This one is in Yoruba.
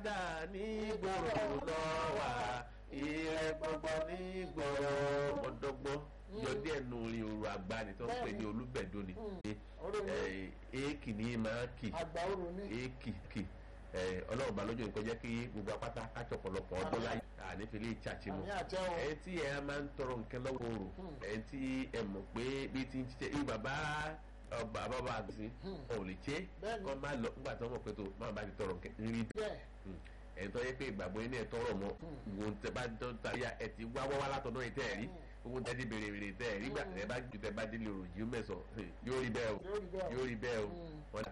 dà ní gbòòrò lọ́wà ire gbogbo ní gbòòrò ọ̀dọ́gbọ́n yọ díẹ̀ nù orin òru àgbà ni tó ń pè ní olúbẹ̀dọ́ ni èèkì ní máa kì àgbà òru ní. èèkì kì ọlọ́run bá lójú nǹkan jẹ́ kí gbogbo apáta kájọ ọ̀pọ̀lọpọ̀ ọdún láyé ànífẹ́lẹ́ ìtsàtì mọ́ àmì àtẹ o. ẹ̀ tí ẹ máa ń tọrọ nǹkan lọ́wọ́ oòrùn ẹ̀ tí ẹ mọ̀ pé bí ti ń ṣiṣẹ́ irú bàbá ọba bàbá àgùsí ọ̀ lè ṣe Bẹ́ẹ̀ni. kọ́ máa lọ nígbà tó mọ̀ pé tó máa bá ti tọrọ nǹkan rí bẹ́ẹ̀ ẹ̀ tó yẹ pé ìgbàgbọ́ yín náà tọrọ mọ́ gbogbo tẹ bá tó ta ya ẹ ti wá wá látọ̀dọ̀ yìí tẹ́ ẹ̀ rí gbogbo tẹ ti bèrè bèrè tẹ́ ẹ̀ rí gbà tẹ bá ju tẹ bá délé òròjì mẹ́sàn-án yóò rí bẹ́ẹ̀ o yóò rí bẹ́ẹ̀ o. yóò rí bẹ́ẹ̀ o Mm. wọ́n